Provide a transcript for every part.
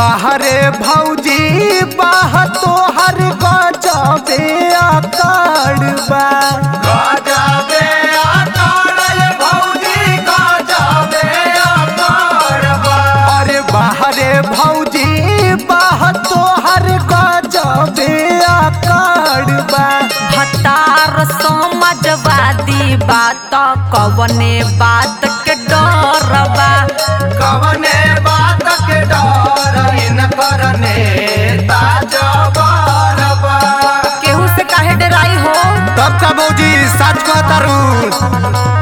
बाहरे भौजी बाह तोहर गजबे आकार बा गजबे आकार ये भौजी गजबे आकार बा अरे बाहरे भौजी बाह तोहर गजबे आकार बा भतार समाजवादी बात कवने बात के डर बा कवने बात के डर इन करने ताजबर बा केहू से काहे डराई हो तब का भौजी सच कहतारू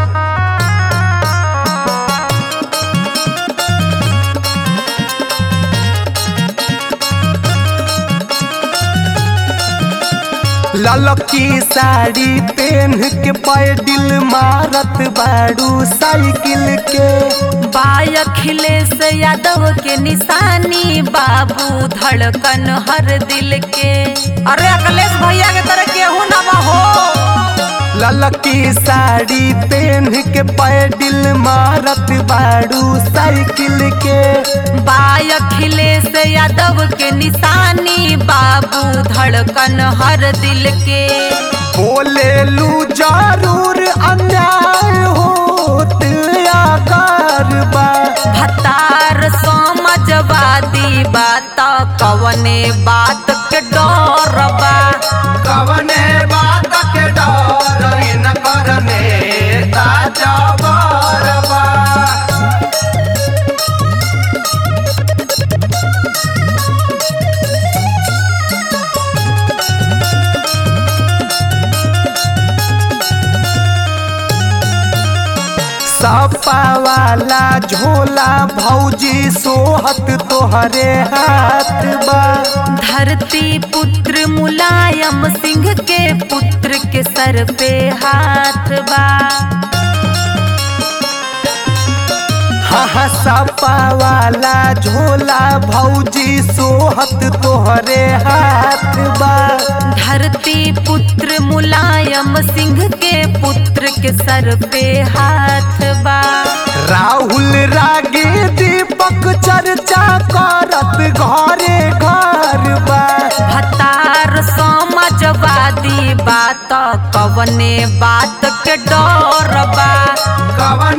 ललकी साड़ी पहन के पैडिल मारत बाड़ू साइकिल के बाय अखिलेश यादव के निशानी बाबू धड़कन हर दिल के अरे अखिलेश भैया के तरह केहू ना बा हो ललकी साड़ी पहन के पैडिल मारत बाड़ू साइकिल के बाय अखिलेश यादव के निशानी बाबू धड़कन हर दिल के बोले लू जरूर अन्याय होत आकार बा भतार समाजवादी बात कवने बात के डर बा कवने बात के डर इन करने ताजबर बा सपा वाला झोला भौजी सोहत तोहरे हाथ बा धरती पुत्र मुलायम सिंह के पुत्र के सर पे हाथ बा हाँ हाँ सपा वाला झोला भौजी सोहत तोहरे हाथ बा धरती पुत्र मुलायम सिंह के पुत्र के सर पे हाथ बा राहुल रागे दीपक चर्चा करत घरे घर बा भतार समाजवादी बात कवने बात के डर बा कवने